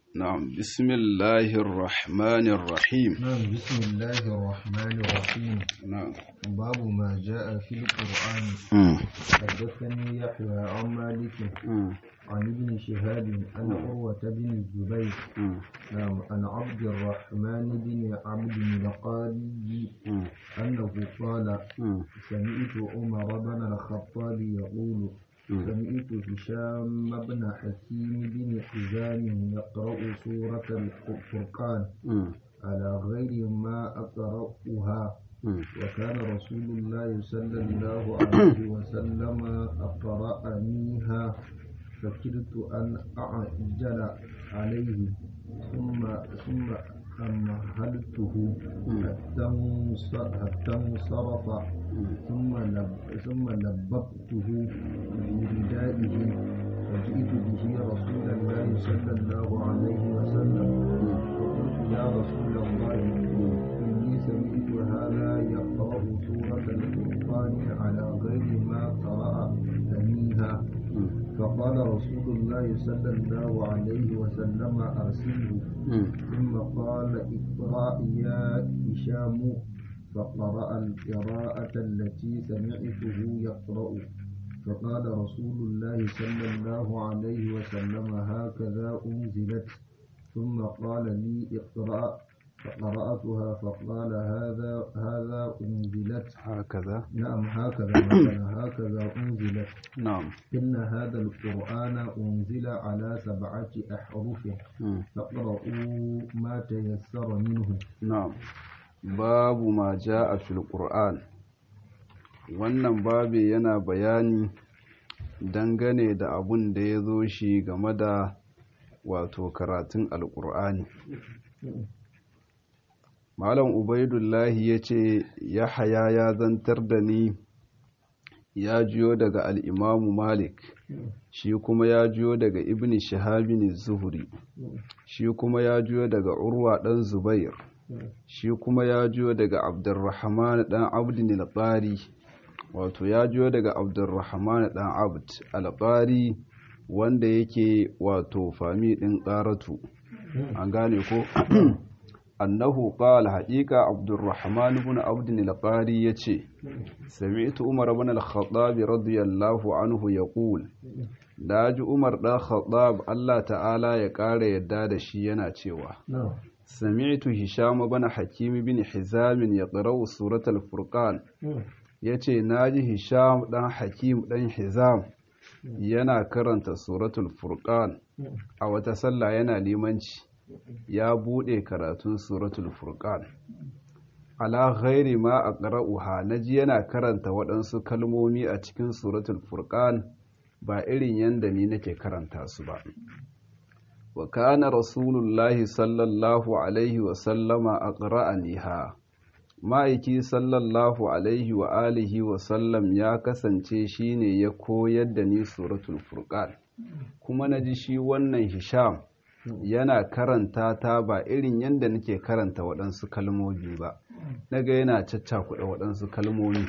نعم بسم الله الرحمن الرحيم نعم بسم الله الرحمن الرحيم نعم باب ما جاء في القرآن مم. حدثني يحيى عن مالك مم. عن ابن شهاب عن عروة بن الزبير مم. نعم عن عبد الرحمن بن عبد القاري مم. أنه قال مم. سمعت عمر بن الخطاب يقول مم. سمعت هشام بن حكيم بن حزام يقرأ سورة الفرقان مم. على غير ما أقرأها مم. وكان رسول الله صلى الله عليه وسلم أقرأنيها فكرت أن أعجل عليه ثم ثم أمهلته حتى انص- حتى انصرف ثم لب ثم لببته بردائه وجئت به رسول الله صلى الله عليه وسلم فقلت يا رسول الله إني سمعت هذا يقرأ سورة الفرقان على غير ما قرأ أميها فقال رسول الله صلى الله عليه وسلم أرسله مم. ثم قال اقرأ يا هشام فقرأ القراءة التي سمعته يقرأ فقال رسول الله صلى الله عليه وسلم هكذا أنزلت ثم قال لي اقرأ فقرأتها فقال هذا هذا أنزلت هكذا نعم هكذا مثلا هكذا أنزلت نعم إن هذا القرآن أنزل على سبعة أحرف مم. فاقرؤوا ما تيسر منه na'am babu ma ja'a fil qur'an wannan babi yana bayani dangane da abun da ya zo shi game da wato karatun alqur'ani malam ubaidullahi ya ce yahaya ya zantar da ni ya jiyo daga al'imamu malik shi kuma ya jiyo daga ibn shahabin zuhuri shi kuma ya jiyo daga urwa ɗan zubair shi kuma ya jiyo daga abdurrahman ɗan abdin al wato ya jiyo daga abdurrahman ɗan abd al wanda yake wato fami ɗin ƙaratu an gane ko annahu qala haqiqa abdurrahman ibn abd al-qari yace sami'tu umar ibn al-khattab radiyallahu anhu yaqul daji umar dan khattab Allah ta'ala ya ƙara yadda da shi yana cewa نعم سمعت هشام بن حكيم بن حزام يقرأ سورة الفرقان yace naji Hisham dan Hakim dan Hizam yana karanta suratul Furqan a wata sallah yana limanci ya bude karatun suratul Furqan ala ghairi ma aqra'uha naji yana karanta waɗansu kalmomi a cikin suratul Furqan ba irin yanda ni nake karanta su ba wa kana rasulullahi sallallahu alaihi wa sallama aqra'aniha ma'aiki sallallahu alaihi wa alihi wa sallam ya kasance shine ya koyar da ni suratul furqan kuma naji shi wannan hisham yana karanta ta ba irin yadda nake karanta waɗansu kalmomi ba naga yana caccakuɗa waɗansu kalmomi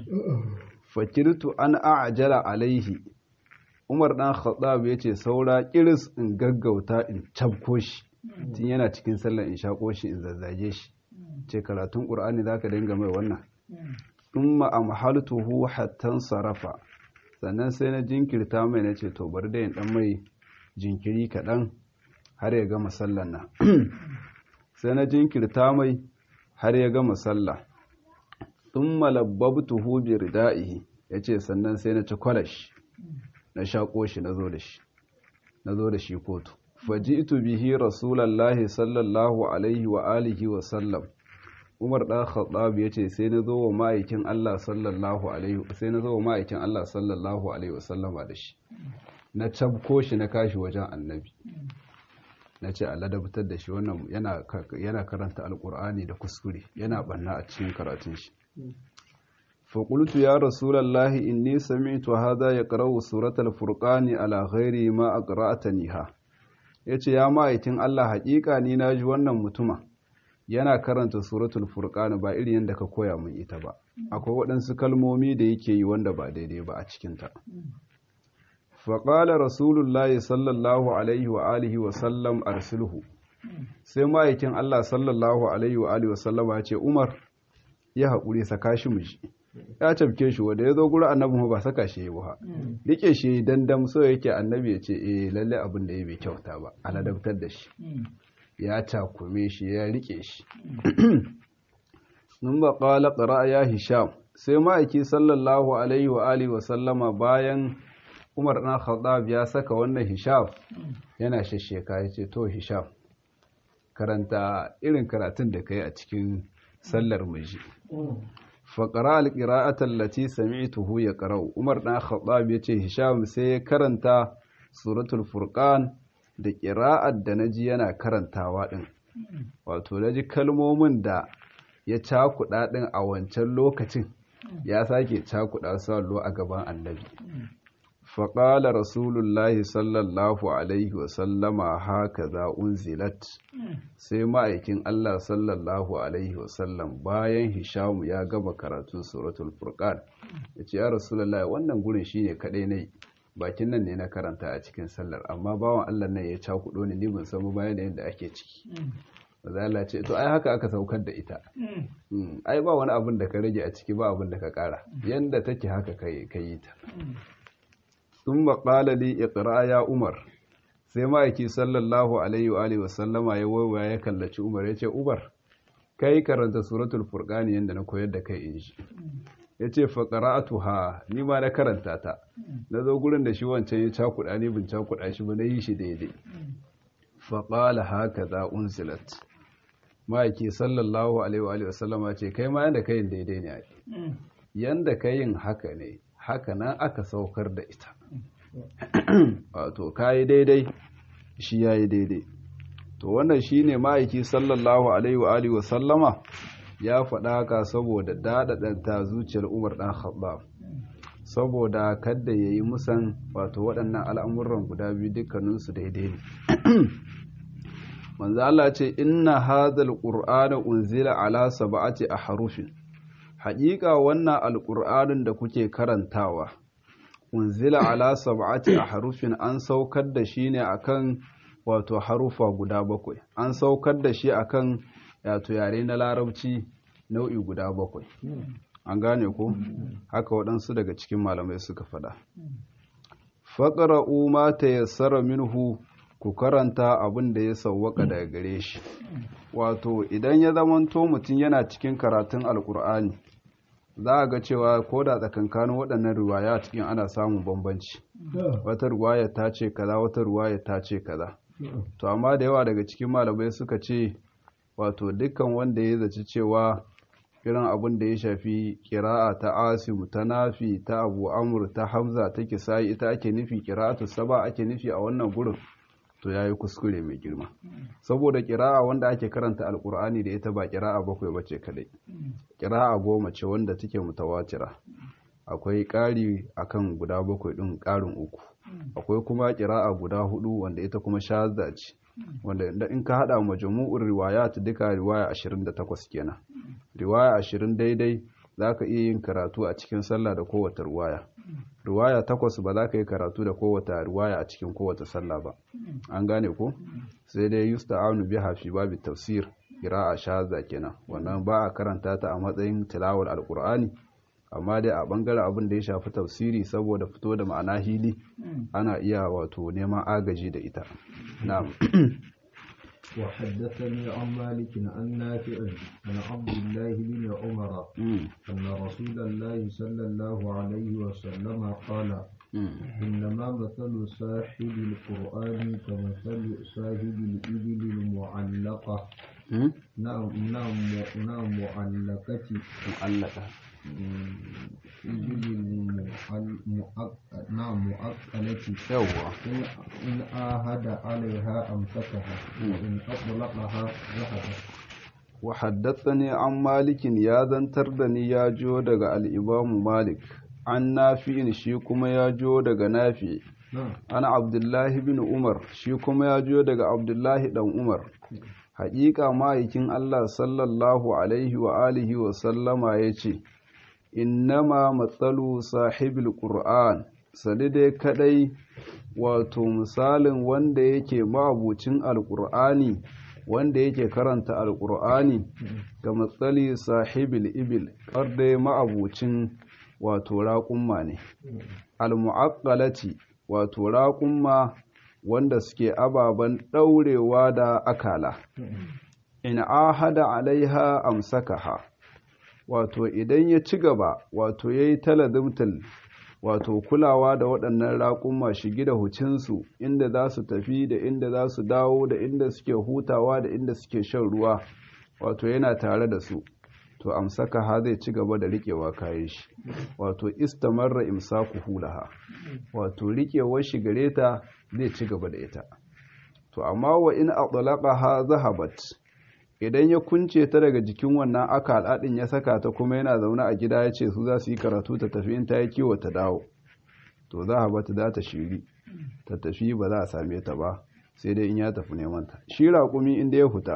fakirtu an a'jala alaihi umar ɗan khattab ya ce saura kiris in gaggauta in cabko shi tun yana cikin sallar in shaƙo shi in zazzage shi ce karatun ƙur'ani za ka dinga mai wannan in ma'amhaltuhu hattan sarafa sannan sai na jinkirta mai na ce to bari da yin ɗan mai jinkiri kaɗan har ya gama sallan nan sai na jinkirta mai har ya gama sallah in malabbabtuhu bi rida'ihi ya ce sannan sai na ci kwalash na shaƙo shi na zo da shi na zo da shi kotu faji'tu bihi rasulallahi sallallahu alaihi wa alihi wa sallam Umar ɗan Khattab ya ce sai na zo wa ma'aikin Allah sallallahu alaihi sai na zo wa ma'aikin Allah sallallahu alaihi wa sallama da shi na cabko shi na kashi wajen annabi na ce a ladabtar da shi wannan yana yana karanta alkur'ani da kuskure yana banna a cikin karatun shi فقلت يا رسول الله إني سمعت هذا يقرأ سورة الفرقان على غير ما أقرأتنيها yace ya ma'aikin Allah haƙiƙa ni na ji wannan mutuma yana karanta suratul furqan ba irin yadda ka koya min ita ba akwai waɗansu kalmomi da yake yi wanda ba daidai ba a cikinta faƙala rasulullahi sallallahu alaihi wa alihi wa sallam arsilhu sai ma'aikin Allah sallallahu alaihi wa alihi wa sallama ya ce umar ya haƙuri saka shi mu shi ya cafke shi wanda ya zo gurin annabi ba saka shi ba rike shi dandam so yake annabi ya ce eh lalle abin da ya bai kyauta ba aladabtar da shi ya takume shi ya rike shi nun ba qala qara ya hisham sai ma'aiki sallallahu alaihi wa alihi wa sallama bayan Umar ɗan Khattab ya saka wannan hisham yana shasheka ya ce to hisham karanta irin karatun da kai a cikin sallar miji faƙara alƙira'atar lati sami'tuhu ya ƙarau umar ɗan khattab ya ce hisham sai ya karanta suratul furqan da ƙira'ar da na ji yana karantawa ɗin wato na ji kalmomin da ya cakuɗa ɗin a wancan lokacin ya sake cakuɗa su a gaban annabi faƙala rasulullahi sallallahu alaihi wasallama haka za unzilat sai ma'aikin Allah sallallahu alaihi wasallam bayan hishamu ya gama karatun suratul furqan ya ce ya rasulullahi wannan gurin shine kaɗai ne bakin nan ne na karanta a cikin sallar amma bawan Allah nan ya cakuɗo ni ni ban san bayan da yadda ake ciki Allah ce to ai haka aka saukar da ita ai ba wani abin da ka rage a ciki ba abin da ka ƙara yanda take haka ka yi ta sun maƙala li iqra ya umar sai ma'aiki sallallahu alaihi wa alihi wasallama ya waiwaya ya kallaci umar ya ce umar kai karanta suratul furqani yanda na koyar da kai in shi ya ce ha ni ma na karanta ta na zo gurin da shi wancan ya cakuɗa ni bin cakuɗa shi ba na yi shi daidai faƙala haka za unzilat ma'aiki sallallahu alaihi wa alihi wasallama ce kai ma yanda kayin daidai ne yanda kayin haka ne haka nan aka saukar da ita wato kayi daidai shi ya yi daidai to wannan shi ne ma'aiki sallallahu alaihi wa alihi wasallama ya faɗa haka saboda daɗaɗanta zuciyar umar ɗan khattab saboda kadda ya yi musan wato waɗannan al'amuran guda biyu dukkaninsu daidai ne manzo Allah ce inna hadhal qur'ana unzila ala sab'ati ahrufin haƙiƙa wannan alƙur'anin da kuke karantawa unzila ala sab'ati ahrufin an saukar da shi ne akan wato harufa guda bakwai an saukar da shi akan wato yare na larabci nau'i guda bakwai an gane ko haka waɗansu daga cikin malamai suka faɗa faƙara'u ma tayassara minhu ku karanta abin da ya sauwaka daga gare shi wato idan ya zamanto mutum yana cikin karatun alkur'ani za a ga cewa ko da tsakankanin waɗannan ruwaya cikin ana samun bambanci wata ruwaya ta ce kaza wata ruwaya ta ce kaza to amma da yawa daga cikin malamai suka ce wato dukkan wanda ya zaci cewa irin abin da ya shafi kira'a ta asimu ta nafi ta abu amur ta hamza ta kisayi ita ake nufi kira'atu saba ake nufi a wannan gurin to ya yi kuskure mai girma saboda kira'a wanda ake karanta alkur'ani da ita ba kira'a bakwai ba ce kadai kira'a goma ce wanda take mutawatira akwai ƙari akan guda bakwai ɗin ƙarin uku akwai kuma kira'a guda hudu wanda ita kuma shazza ce wanda in ka haɗa majmu'ur riwayat duka riwaya 28 kenan riwaya 20 daidai za ka iya yin karatu a cikin sallah da kowace riwaya riwaya takwas ba za ka yi karatu da kowace riwaya a cikin kowace sallah ba an gane ko sai dai yusta'anu biha fi babu tafsir qira'a shaza kenan wannan ba a karanta ta a matsayin tilawar alqur'ani amma dai a bangaren abin da ya shafi tafsiri saboda fito da ma'ana hili ana iya wato neman agaji da ita na'am وحدثني عن مالك عن نافع عن عبد الله بن عمر أن رسول الله صلى الله عليه وسلم قال إنما مثل صاحب القرآن كمثل صاحب الإبل المعلقة نعم نعم نعم معلقة معلقة نعم مؤقلة yawwa إن آهد عليها أمسكها وإن أطلقها ذهبت وحدثني عن مالك يا zantar da ni ya jo daga al-Imam Malik an Nafi'in shi kuma ya jo daga Nafi نعم an Abdullahi bin Umar shi kuma ya jo daga Abdullahi dan Umar haƙiƙa ma'aikin Allah sallallahu alaihi wa alihi wa sallama yace innama matsalu sahibil qur'an sani dai kadai wato misalin wanda yake ma'abucin alkur'ani wanda yake karanta alkur'ani ga matsali sahibil ibil dai ma'abucin wato raƙumma ne almu'aqqalati wato raƙumma wanda suke ababen ɗaurewa da akala in ahada alaiha amsakaha wato idan ya ci gaba wato ya yi taladimtal wato kulawa da waɗannan raƙumma shigi da hucinsu inda za su tafi da inda za su dawo da inda suke hutawa da inda suke shan ruwa wato yana tare da su to amsaka ha zai ci gaba da riƙewa kayan shi wato istamarra imsaku hulaha wato riƙewar shi gare ta zai ci gaba da ita to amma wa in ha zahabat idan ya kunce ta daga jikin wannan aka al'adin ya saka ta kuma yana zaune a gida ya ce su za su yi karatu ta tafi in ta yi kiwo ta dawo to za a bata za ta shiri ta tafi ba za a same ta ba sai dai in ya tafi neman ta shi raƙumi inda ya huta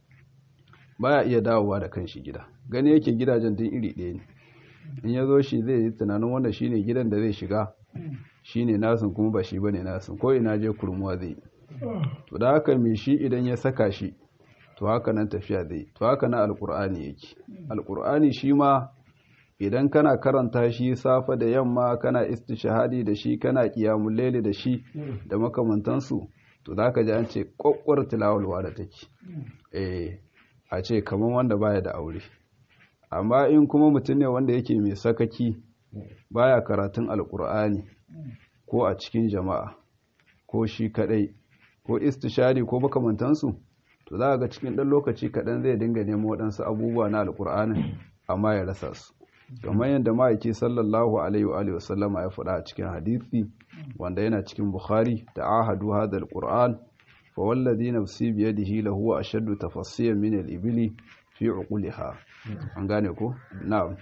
baya iya dawowa da kanshi gida gani yake gidajen tun iri ɗaya ne in ya zo shi zai yi tunanin wanda shine gidan da zai shiga shine nasin kuma ba shi bane nasin ko ina je kurmuwa zai to da haka mai shi idan ya saka shi to haka nan tafiya zai to haka nan alkur'ani yake alkur'ani shi ma idan kana karanta shi safa da yamma kana istishahadi da shi kana qiyamul layli da shi da makamantansu to zaka ji an ce kokkwar tilawalwa da take eh a ce kaman wanda baya da aure amma in kuma mutum ne wanda yake mai sakaki baya karatun alkur'ani ko a cikin jama'a ko shi kadai ko istishari ko makamantansu to za ga cikin ɗan lokaci kaɗan zai dinga nemo waɗansu abubuwa na alƙur'anin amma ya rasa su kamar yadda ma'aiki sallallahu alaihi wa alihi wasallama ya faɗa a cikin hadisi wanda yana cikin bukhari da ahadu hadha alquran fa wallazi nafsi bi yadihi lahu ashaddu tafassiyan min al-ibli fi uquliha an gane ko na'am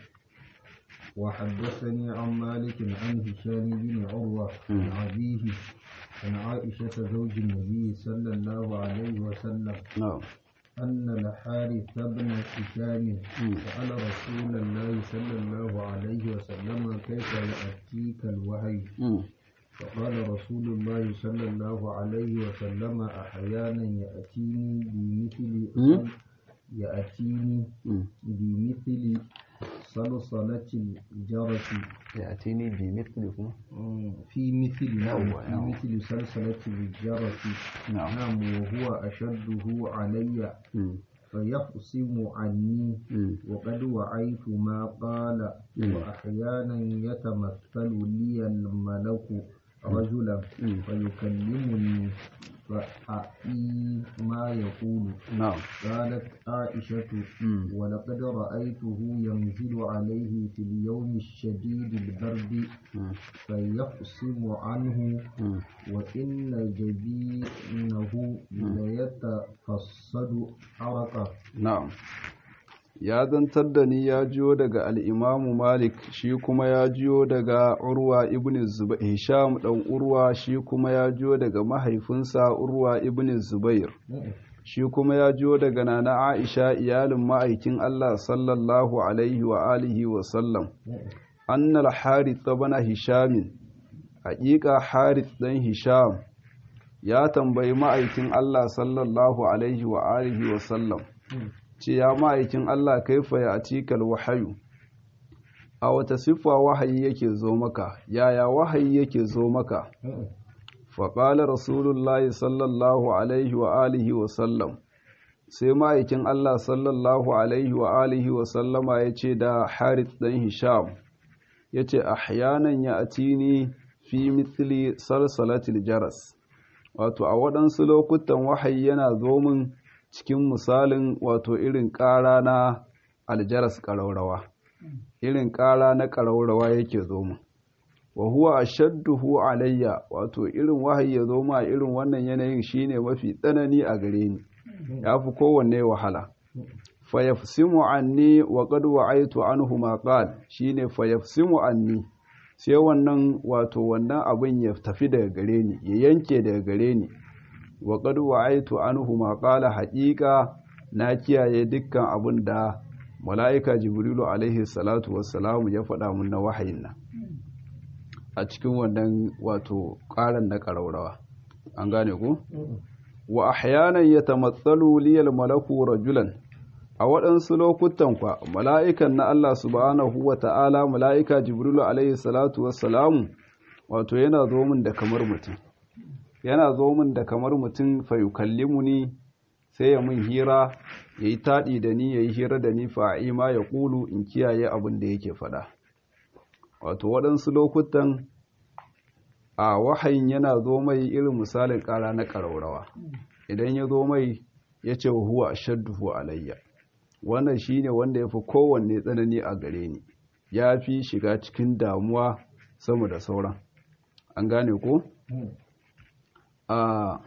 وحدثني عن مالك عن هشام بن عروة عن أبيه عن عائشة زوج النبي صلى الله عليه وسلم na'am أن الحارث بن هشام سأل رسول الله صلى الله عليه وسلم كيف يأتيك الوحي mm. فقال رسول الله صلى الله عليه وسلم أحيانا يأتيني بمثل يأتيني mm. بمثل صلصلة الجرس ya'tini bi mithli kuma في مثل نعم يوه، في يوه. مثل سلسلة الجرس na'am نعم وهو أشده علي mm. فيقسم عني mm. وقد وعيت ما قال مم. وأحيانا يتمثل لي الملك رجلا مم. فيكلمني فأعي ما يقول na'am قالت عائشة مم. ولقد رأيته ينزل عليه في اليوم الشديد البرد mm. فيقسم عنه mm. وإن جبينه ليتفصد عرقا Na'am. Ya zantar da ni ya jiyo daga al'imamu Malik, shi kuma ya jiyo daga Urwa ibn Zubair, Hisham ɗan Urwa shi kuma ya jiyo daga mahaifinsa Urwa ibn Zubair, shi kuma ya jiyo daga Nana Aisha iyalin ma'aikin Allah sallallahu Alaihi wa alihi wa sallam. Annal Harith bana Hishamin, haƙiƙa Harith ɗan Hisham, ya tambayi ma'aikin Allah sallallahu Alaihi wa alihi wa sallam. ce ya ma'aikin Allah kaifa ya atikal wahayu a wata siffa wahayi yake zo maka yaya wahayi yake zo maka faƙalar rasulullahi sallallahu alaihi wa alihi wa sallam sai ma'aikin Allah sallallahu alaihi wa alihi wa sallama ya ce da harith ɗan hisham ya ce ahyanan ya atini fi mithli salsalatil jaras wato a waɗansu lokutan wahayi yana zo min cikin misalin wato irin ƙara na aljaras ƙaraurawa irin ƙara na ƙaraurawa yake zo mu wa huwa ashadduhu alayya wato irin wahayi ya zo ma irin wannan yanayin shine mafi tsanani a gare ni yafi kowanne wahala fayafsimu anni wa qad wa'aytu anhu ma qal shine fayafsimu anni sai wannan wato wannan abin ya tafi daga gare ni ya yanke daga gare ni wa qad wa'aytu anhu ma qala haqiqa na kiyaye dukkan abin da mala'ika jibrilu alaihi salatu wassalamu ya faɗa mun na wahayin nan a cikin wannan wato ƙaran na ƙaraurawa an gane ku wa ahyanan yatamatsalu liyal malaku rajulan a waɗansu lokutan kwa mala'ikan na Allah subhanahu wa ta'ala mala'ika jibrilu alaihi salatu wassalamu wato yana zo min da kamar mutum yana zo min da kamar mutum fa yukallimuni sai ya mun hira ya yi taɗi da ni ya yi hira da ni fa'ima ya ƙulu in kiyaye abin da yake faɗa wato waɗansu lokutan a wahayin yana zo mai irin misalin ƙara na ƙaraurawa idan ya zo mai ya ce huwa a shadduhu alayya wannan shi ne wanda ya fi kowanne tsanani a gare ni ya fi shiga cikin damuwa sama da sauran an gane ko? a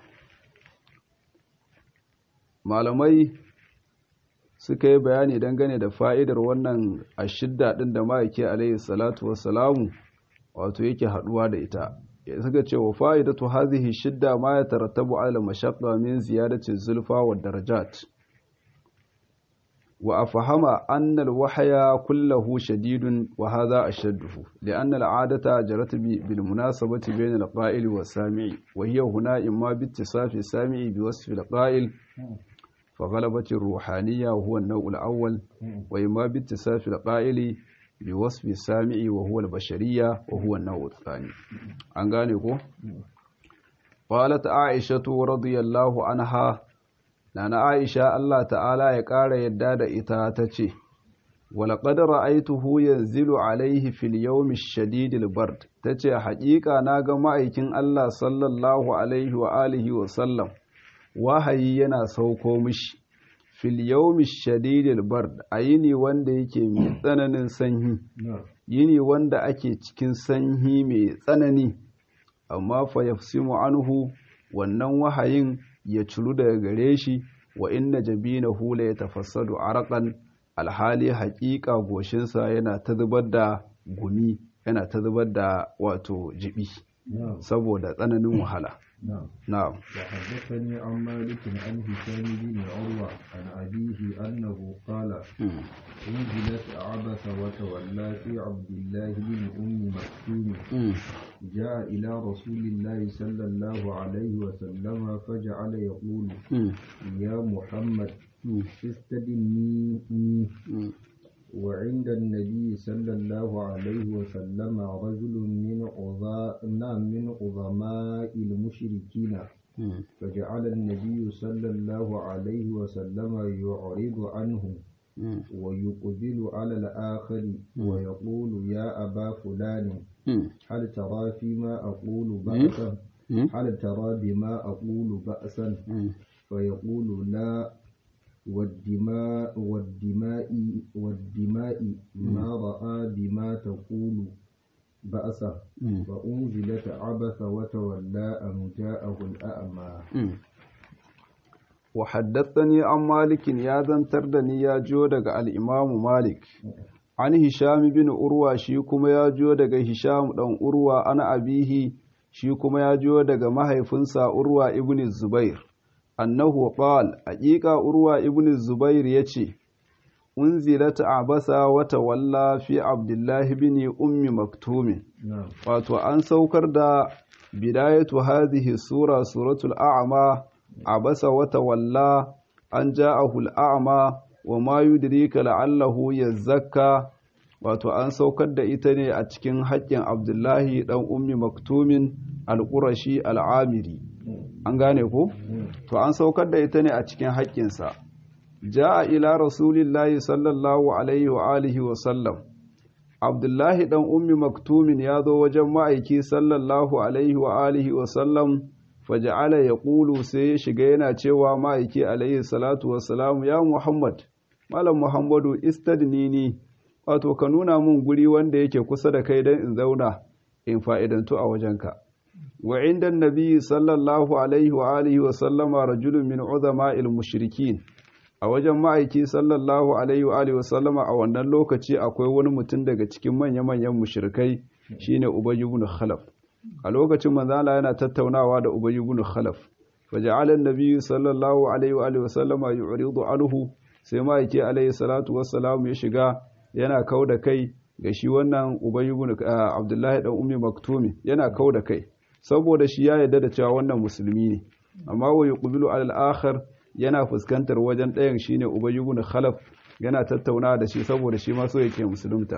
malamai suka yi bayani dangane da fa'idar wannan ashidda ɗin da ma'aiki alayhi salatu wassalamu wato yake haɗuwa da ita suka ce wa fa'idatu hazihi shidda ma ya tarattabu ala mashaqqa min ziyadati zulfa wa darajat wa afhama anna al-wahya kulluhu shadidun wa hadha ashadduhu li'anna al-'adata jarat bil munasabati bayna al-qa'il wa sami'i wa hiya huna imma bi ittisafi sami'i bi wasfi al-qa'il فغلبت الروحانية وهو النوع الأول وإما باتساف القائل بوصف السامع وهو البشرية وهو النوع الثاني أنغانيكو قالت عائشة رضي الله عنها نانا عائشة الله تعالى يقال يداد إتاتتي ولقد رأيته ينزل عليه في اليوم الشديد البرد تتي حقيقة ناغا مأيكين الله صلى الله عليه وآله وسلم wahayi yana sauko mishi fil yawmi shadidil bard a yini wanda yake mai tsananin sanyi yini wanda ake cikin sanyi mai tsanani amma fa yafsimu anhu wannan wahayin ya ciru daga gare shi wa inna jabinahu la yatafassadu araqan alhali haƙiƙa goshinsa yana ta zubar da gumi yana ta zubar da wato jibi saboda tsananin wahala نعم نعم وحدثني عن مالك عن هشام بن عروة عن أبيه أنه قال انزلت عبس وتولى في عبد الله بن أم مكتوم جاء إلى رسول الله صلى الله عليه وسلم فجعل يقول يا محمد استدني وعند النبي صلى الله عليه وسلم رجل من عظام من عظماء المشركين فجعل النبي صلى الله عليه وسلم يعرض عنه ويقبل على الآخر ويقول يا أبا فلان هل ترى فيما أقول بأسا هل ترى بما أقول بأسا فيقول لا والدماء والدماء والدماء ما رأى بما تقول بأسا فأنزلت عبث وتولى أن جاءه الأعمى وحدثني عن مالك يا زنتر دني يا جو daga al-Imam Malik an Hisham bin Urwa shi kuma ya jo daga Hisham dan Urwa ana abihi shi kuma ya jo daga mahaifinsa Urwa ibn Zubair annahu qal haqiqa urwa ibn zubair yace unzilat abasa wa tawalla fi abdullah ibn ummi maktum wato an saukar da bidayatu hadhihi sura suratul a'ma abasa wa tawalla an ja'ahu al-a'ma wa ma yudrika la'allahu yazakka wato an saukar da ita ne a cikin haƙƙin abdullahi dan ummi maktumin al-qurashi al-amiri an gane ko to an saukar da ita ne a cikin haƙƙinsa ja'a ila rasulillahi sallallahu alaihi wa alihi wa sallam abdullahi dan ummi maktumin ya zo wajen ma'aiki sallallahu alaihi wa alihi wa sallam faja'ala yaqulu sai ya shiga yana cewa ma'aiki alaihi salatu wa salamu ya muhammad malam muhammadu istadnini wato ka nuna mun guri wanda yake kusa da kai dan in zauna in fa'idantu a wajenka وعند النبي صلى الله عليه وآله وسلم رجل من عظماء المشركين a wajen ma'aiki sallallahu alaihi wa alihi wasallama a wannan lokaci akwai wani mutum daga cikin manya-manyan mushrikai shine Ubay ibn Khalaf a lokacin manzala yana tattaunawa da Ubay ibn Khalaf faja'ala an-nabiy sallallahu alaihi wa alihi wasallama yu'ridu anhu sai ma'aiki alaihi salatu wassalam ya shiga yana kauda kai ga shi wannan Ubay ibn Abdullahi dan Ummi Maktumi yana kau da kai saboda shi ya yarda da cewa wannan musulmi ne amma wa yuqbilu alal akhar yana fuskantar wajen ɗayan shine Ubay ibn Khalaf yana tattaunawa da shi saboda shi ma so yake musulunta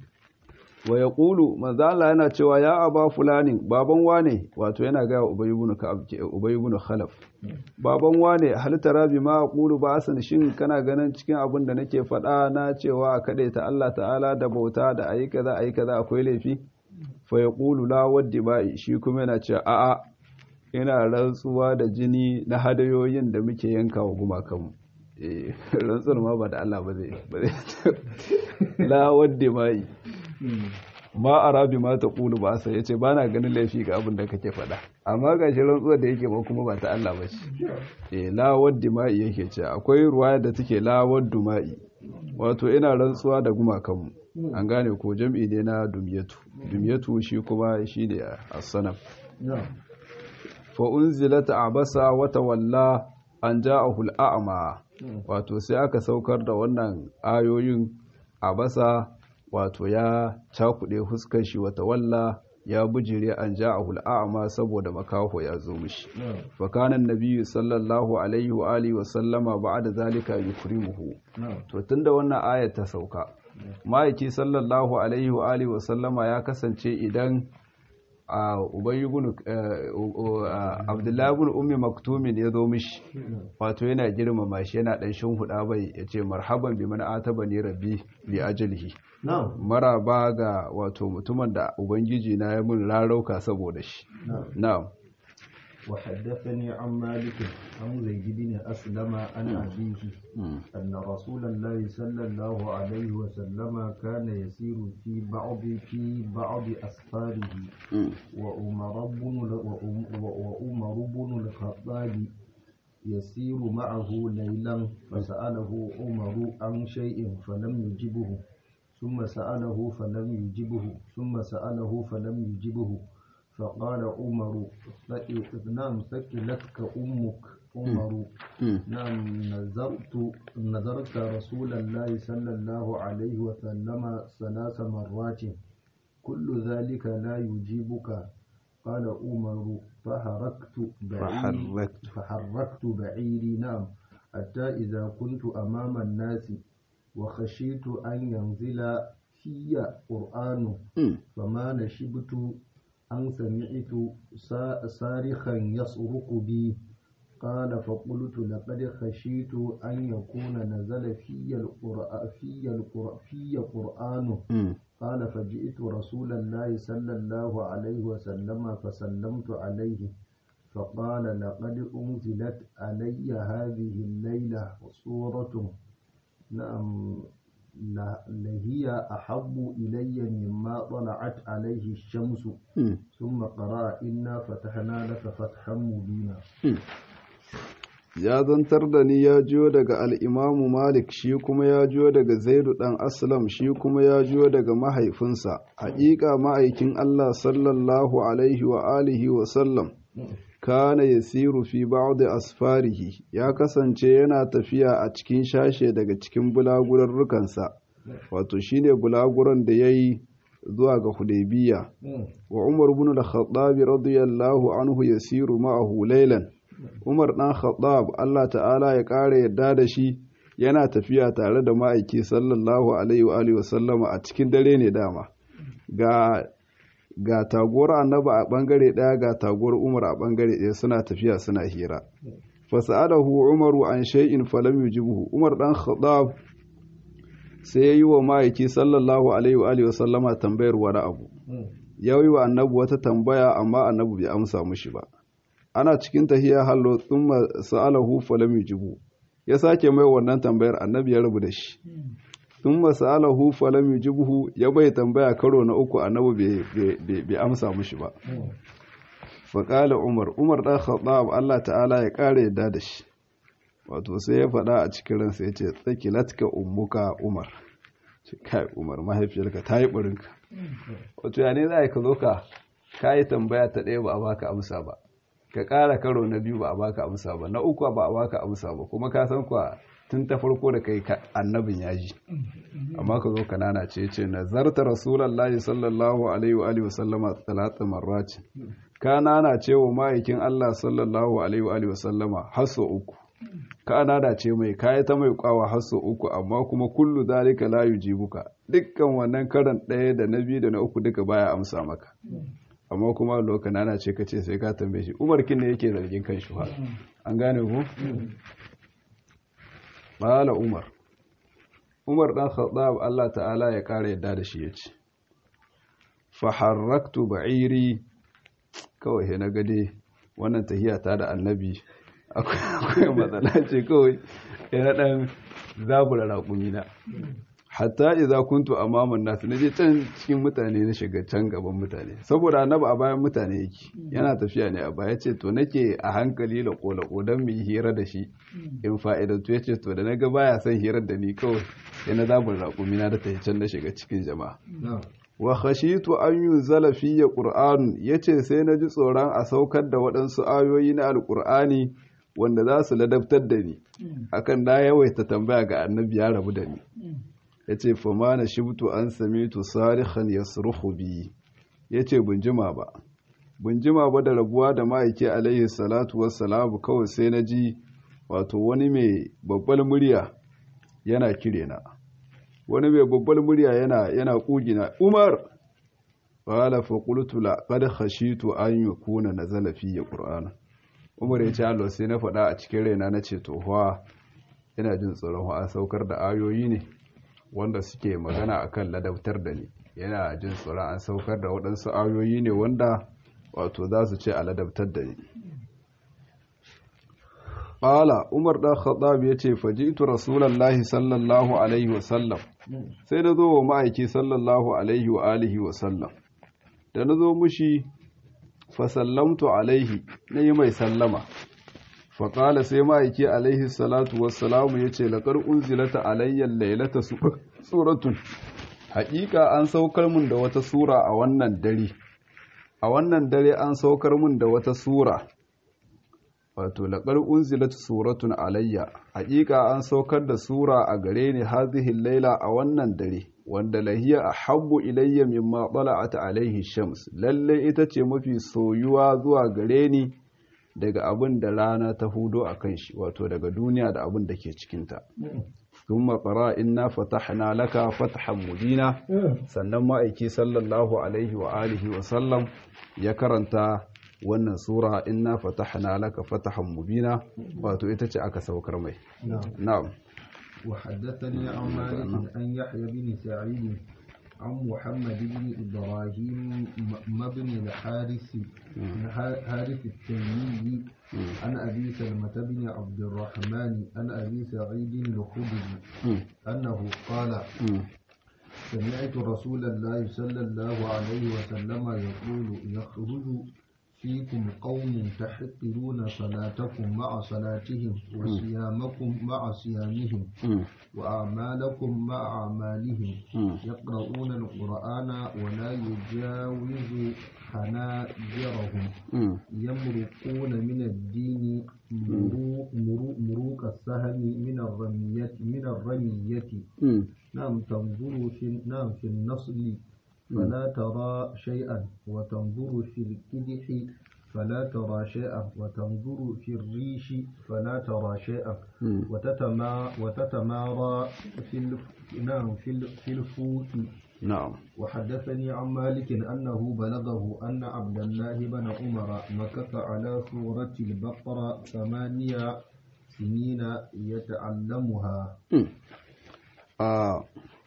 wa yaqulu manzo Allah yana cewa ya aba fulani baban wane wato yana ga Ubay ibn Ka'ab Ubay ibn Khalaf baban wane hal tara bi ma aqulu ba asan shin kana ganin cikin abin da nake faɗa na cewa a ta Allah ta'ala da bauta da ayi kaza ayi kaza akwai laifi fa yaqulu la waddi ba'i shi kuma yana cewa a'a ina rantsuwa da jini na hadayoyin da muke yanka wa gumakanmu eh rantsuwar ma ba da Allah ba zai la waddi ba'i ma a rabi ma ta ƙulu ba sai ya ce ba na ganin laifi ga abin da kake faɗa amma ga shi rantsuwar da yake ba kuma ba ta Allah ba ce e lawar dima'i yake ce akwai ruwaya da take lawar dima'i wato ina rantsuwa da gumakanmu an gane ko jam'i ne na dumiyatu dumiyatu shi kuma shi ne a sanam fa unzilat abasa wata walla an ja'ahu al'a'ma wato sai aka saukar da wannan ayoyin abasa wato ya cakuɗe fuskar shi wata walla ya bujire an ja a hul'a'ama saboda makaho ya zo mishi fakanan nabiyu sallallahu alaihi wa alihi wa sallama ba da zalika yukrimuhu to tunda wannan ayat ta sauka ma'aiki sallallahu alaihi wa alihi wa sallama ya kasance idan a ubayi ibn abdullahi ibn ummi maktumin ya zo mishi wato yana girmama shi yana dan huda bai yace marhaban bi man atabani rabbi li ajlihi maraba ga wato mutumin da ubangiji na ya mun rarauka saboda shi na'am وحدثني عن مالك عن زيد بن أسلم عن أبيه أن رسول الله صلى الله عليه وسلم كان يسير في بعض في بعض أسفاره وأمر بن وأمر بن الخطاب يسير معه ليلا فسأله عمر عن شيء فلم يجبه ثم سأله فلم يجبه ثم سأله فلم يجبه فقال عمر نعم ثقلتك أمك عمر نعم نذرت نذرت رسول الله صلى الله عليه وسلم ثلاث مرات كل ذلك لا يجيبك قال عمر فحركت بعيري فحركت. فحركت بعيري نعم حتى إذا كنت أمام الناس وخشيت أن ينزل في قرآن فما نشبت أن سمعت سا- صارخا يصرخ بي قال فقلت لقد خشيت أن يكون نزل في القرآن في القرآن, في قرآن قال فجئت رسول الله صلى الله عليه وسلم فسلمت عليه فقال لقد أنزلت علي هذه الليلة سورة نعم ل- لهي أحب إلي مما طلعت عليه الشمس ثم قرأ إنا فتحنا لك فتحا مبينا ya zantar da ni ya jiyo daga al'imamu malik shi kuma ya jiyo daga zaidu ɗan aslam shi kuma ya jiyo daga mahaifinsa haƙiƙa ma'aikin allah sallallahu alaihi wa alihi wa sallam kana yasiru fi ba'd asfarihi ya kasance yana tafiya a cikin shashe daga cikin bulagurarrukansa wato shine bulaguran da yayi zuwa ga hudaybiya wa umar ibn al-khattab radiyallahu anhu yasiru ma'ahu laylan umar dan khattab Allah ta'ala ya ƙara yadda da shi yana tafiya tare da ma'aiki sallallahu alaihi wa alihi wa sallama a cikin dare ne dama ga ga taguwar annaba a bangare daya ga taguwar umar a bangare daya suna tafiya suna hira fasa'alahu umaru an shay'in falam yujibuhu umar dan khattab sai yayi wa ma'aiki sallallahu alaihi wa alihi wa sallama tambayar wani abu yayi wa annabi wata tambaya amma annabi bai amsa mushi ba ana cikin tahiya hallo thumma sa'alahu falam yujibu ya sake mai wannan tambayar annabi ya rabu da shi thumma sa'alahu falam yujibuhu ya bai tambaya karo na uku annabi bai bai amsa mushi ba faƙala umar umar ɗan khattab Allah ta'ala ya ƙara yadda da shi wato sai ya faɗa a cikin ransa ya ce tsakilatka ummuka umar ce kai umar mahaifiyarka ta yi ɓarinka wato ya ne za ka zo ka ka yi tambaya ta ɗaya ba a baka amsa ba ka ƙara karo na biyu ba a baka amsa ba na uku ba a baka amsa ba kuma ka san kuwa tun ta farko da kai annabin ya ji amma ka zo kanana ce ce nazarta rasulullahi sallallahu alaihi wa alihi wasallama talata marrati ka nana ce wa ma'aikin Allah sallallahu alaihi wa alihi wasallama haso uku ka nana ce mai kayi ta mai kwawa haso uku amma kuma kullu zalika la yujibuka dukkan wannan karan ɗaya da na biyu da na uku duka baya amsa maka amma kuma lokacin nana ce ka ce sai ka tambaye shi umar kin ne yake zargin kan shi an gane ku Bala Umar Umar ɗan Khattab Allah ta'ala ya ƙara yadda da shi ya ce faharraktu ba'iri kawai he na gade wannan tahiya ta da annabi akwai matsala ce kawai yana ɗan zabura raƙumina hatta idza kuntu amaman nas naje can cikin mutane na shiga can gaban mutane saboda annabi a bayan mutane yake yana tafiya ne a baya ce to nake a hankali la kola kodan mu hira da shi in fa'idantu yace to da naga baya son hirar da ni kawai sai na zabur raƙumi na da ta can na shiga cikin jama'a wa khashitu an yunzala fiyya qur'an yace sai na ji tsoron a saukar da waɗansu ayoyi na alqur'ani wanda za su ladabtar da ni akan na yawaita tambaya ga annabi ya rabu da ni ya ce fama na shibtu an samitu sarihan ya suruhu biyi ya ce bunjima ba bunjima ba da rabuwa da ma'aiki alaihi salatu wassalamu kawai sai na ji wato wani mai babbal murya yana kire na wani mai babbal murya yana yana kugina umar qala fa qultu la qad khashitu an yakuna nazala fi qur'ana umar ya ce Allah sai na faɗa a cikin raina na ce to fa ina jin tsoron a saukar da ayoyi ne wanda suke magana akan ladabtar da ni yana jin tsoron an saukar da waɗansu ayoyi ne wanda wato za su ce a ladabtar da ni ƙala umar ɗan khattab ya ce fajitu rasulallahi sallallahu alaihi wasallam sai na zo wa ma'aiki sallallahu alaihi wa alihi wasallam da na zo mushi fasallamtu alaihi na yi mai sallama faƙala sai ma'aiki alaihi salatu wassalamu ya ce laƙar unzilata alayyar lailata suratun haƙiƙa an saukar mun da wata sura a wannan dare a wannan dare an saukar mun da wata sura wato laƙar unzilata suratun alayya haƙiƙa an saukar da sura a gare ni hazihin laila a wannan dare wanda lahiya a habbu ilayya mimma ɓala'ata alaihi shams lalle ita ce mafi soyuwa zuwa gare ni daga abin da rana ta hudo a kan shi wato daga duniya da abin da ke cikinta sun matsara inna fatahna laka fatahan mubina sannan ma'aiki sallallahu alaihi wa alihi wa sallam ya karanta wannan sura inna fatahna laka fatahan mubina wato ita ce aka saukar mai na'am وحدثني عن مالك عن يحيى بن سعيد عن محمد بن إبراهيم بن الحارث حارث التيمي عن أبي سلمة بن عبد الرحمن عن أبي سعيد الخدري أنه قال سمعت رسول الله صلى الله عليه وسلم يقول يخرج فيكم قوم تحقرون صلاتكم مع صلاتهم وصيامكم مع صيامهم وأعمالكم مع أعمالهم يقرؤون القرآن ولا يجاوز حناجرهم يمرقون من الدين مروق السهم من الرمية من الرمية نعم تنظر في نعم في النصل فلا ترى شيئا وتنظر في الكدح فلا ترى شيئا وتنظر في الريش فلا ترى شيئا وتتما وتتمارى في الف... نعم في ال... في الفوت نعم وحدثني عن مالك أنه بلغه أن عبد الله بن عمر مكث على سورة البقرة ثمانية سنين يتعلمها آه.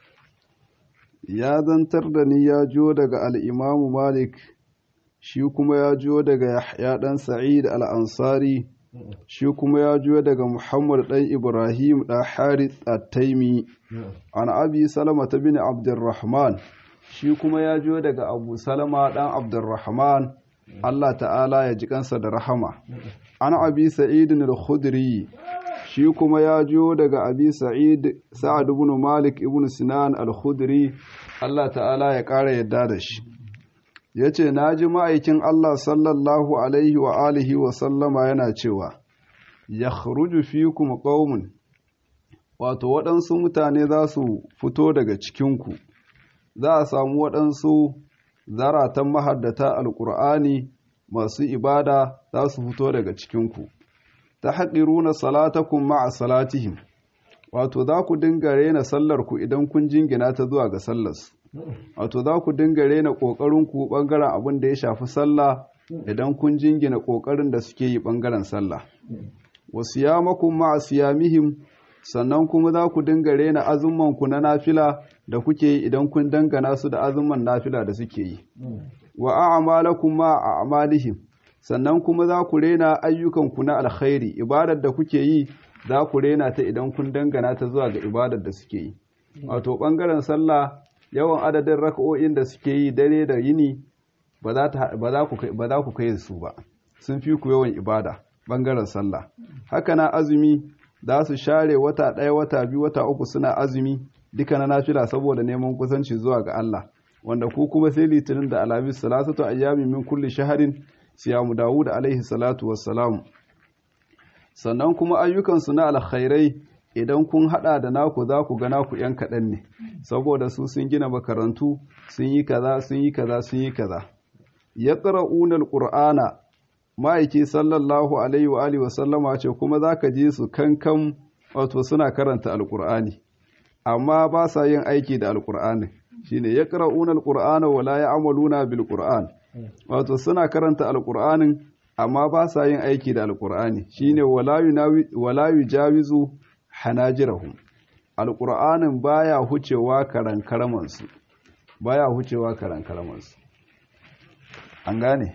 ya zantar da ni ya jo daga al'imamu Malik, shi kuma ya jo daga Yahya ɗan Sa'id al'ansari, shi kuma ya jo daga Muhammad ɗan Ibrahim ɗan Harith at-Taimi, an abi Salama ta bin Abdurrahman, shi kuma ya jo daga Abu Salama ɗan Abdurrahman, Allah ta'ala ya ji kansa da rahama. An abi Sa'idin al-Khudri, shi kuma ya jiyo daga abi sa'id sa'ad ibn malik ibn sinan al-khudri Allah ta'ala ya ƙara yadda da shi yace naji ma'aikin Allah sallallahu alaihi wa alihi wa sallama yana cewa yakhruju fikum qaumun wato waɗansu mutane za su fito daga cikinku za a samu waɗansu zaratan mahaddata alƙur'ani masu ibada za su fito daga cikinku ta haɗiruna salatakun ma'a salatihim wato za ku dinga rena sallarku idan kun jingina ta zuwa ga sallarsu wato za ku dinga rena ƙoƙarinku ɓangaren abin da ya shafi sallah idan kun jingina ƙoƙarin da suke yi ɓangaren sallah wasu yamakun ma'a siyamihim sannan kuma za ku dinga rena azumanku na nafila da kuke yi idan kun dangana su da azuman nafila da suke yi wa a'malakum ma a'malihim sannan kuma za ku rena ayyukanku na alkhairi ibadar da kuke yi za ku rena ta idan kun dangana ta zuwa ga ibadar da suke yi wato bangaren sallah yawan adadin raka'o'in da suke yi dare da yini ba za ku kai su ba sun fi ku yawan ibada bangaren sallah haka na azumi za su share wata ɗaya wata biyu wata uku suna azumi duka na nafila saboda neman kusanci zuwa ga Allah wanda ku kuma sai litinin da alhamis salasatu ayyami min kulli shaharin siyamu dawud alaihi salatu wassalam sannan kuma ayyukansu na alkhairai idan kun hada da naku za ku ga naku yan kaɗan ne saboda su sun gina makarantu sun yi kaza sun yi kaza sun yi kaza yaqra'una alqur'ana ma'aiki sallallahu alaihi wa alihi wasallama ce kuma za ka ji su kankan wato suna karanta alkur'ani amma ba sa yin aiki da alkur'ani shine ya ƙara'una alkur'ana wala ya amaluna bil qur'an wato suna karanta alkur'anin amma ba sa yin aiki da alkur'ani shine wala yujawizu hanajirahum alkur'anin baya hucewa karan karamansu baya hucewa karan karamansu an gane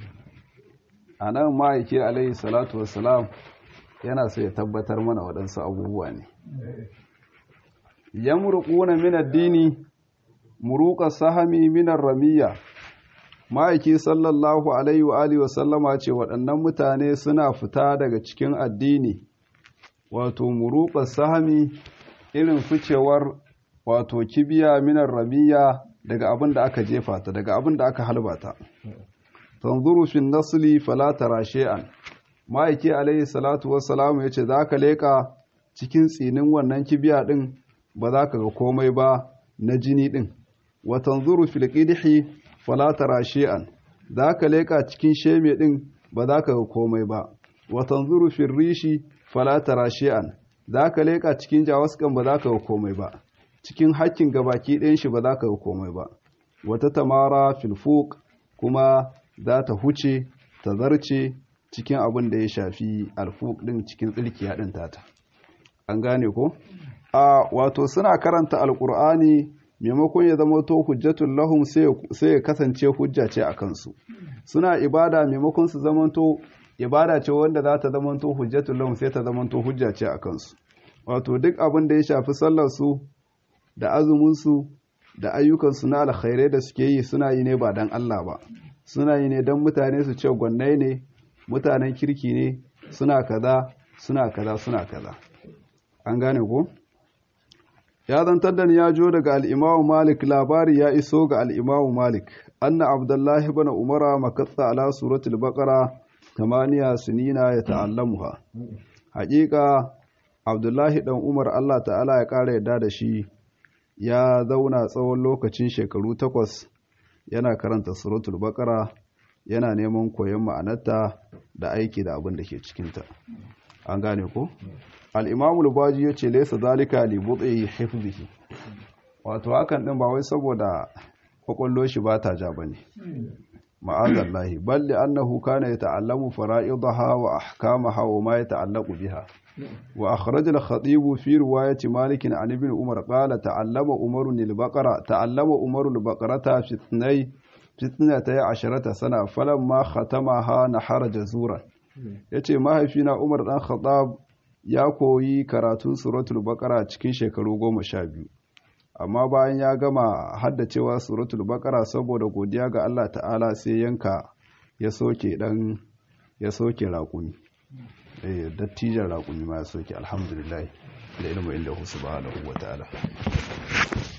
a nan ma'aiki alaihi salatu wassalam yana so ya tabbatar mana waɗansu abubuwa ne yamruquna min ad-dini muruqa sahami min ar-ramiyya ma'aiki sallallahu alaihi wa alihi wasallama ce waɗannan mutane suna fita daga cikin addini wato muruqa sahami irin ficewar wato kibiya min ar-ramiyya daga abin da aka jefa ta daga abin da aka halbata tanzuru fi nasli fala tara shay'an ma'aiki alaihi salatu wassalamu yace zaka leka cikin tsinin wannan kibiya din ba za ka ga komai ba na jini din wa tanzuru fil qidhi fala tara shay'an zaka leka cikin sheme din ba za ka ga komai ba wa tanzuru fil rishi fala tara shay'an zaka leka cikin jawaskan ba za ka ga komai ba cikin hakkin gabaki ɗayan shi ba za ka ga komai ba wata tamara fil fuq kuma za ta huce ta zarce cikin abin da ya shafi alfuk din cikin tsirkiya din tata an gane ko a wato suna karanta alkur'ani maimakon ya zama to hujjatul lahum sai ya kasance hujja ce a kansu suna ibada maimakon su zamanto ibada ce wanda za ta zamanto hujjatul lahum sai ta zamanto hujja ce a kansu wato duk abin da ya shafi sallar su da azumin su da ayyukan su na alkhairai da suke yi suna yi ne ba dan Allah ba suna yi ne don mutane su ce gwannai ne mutanen kirki ne suna kaza suna kaza suna kaza an gane ko ya zantar da ya jo daga al'imamu malik labari ya iso ga al'imamu malik anna abdullahi bana umara makatsa ala suratul baqara tamaniya sinina ya ta'allamuha haƙiƙa abdullahi dan umar allah ta'ala ya ƙara yadda da shi ya zauna tsawon lokacin shekaru takwas yana karanta suratul baqara yana neman koyon ma'anarta da aiki da abin da ke cikinta an gane ko al-imamu baji yace laysa zalika li bud'i hifzihi wato hakan din ba wai saboda kwakwallo shi ba ta ja bane ma'azallahi bal li annahu kana yata'allamu fara'idaha wa ahkamaha wa ma yata'allaqu biha wa akhraj al-khatib fi riwayat malik an ibn umar qala ta'allama umar al-baqara ta'allama umar al-baqarata fi ithnay fi ithnatay asharata sana falamma khatamaha nahara jazuran yace mahaifina umar dan khattab ya koyi karatun suratul baqara cikin shekaru goma sha biyu amma bayan ya gama haddacewa suratul baqara saboda godiya ga Allah ta'ala sai yanka ya soke dan ya soke raƙumi eh dattijan raƙumi ma ya soke alhamdulillah da ilmu inda subhanahu wa ta'ala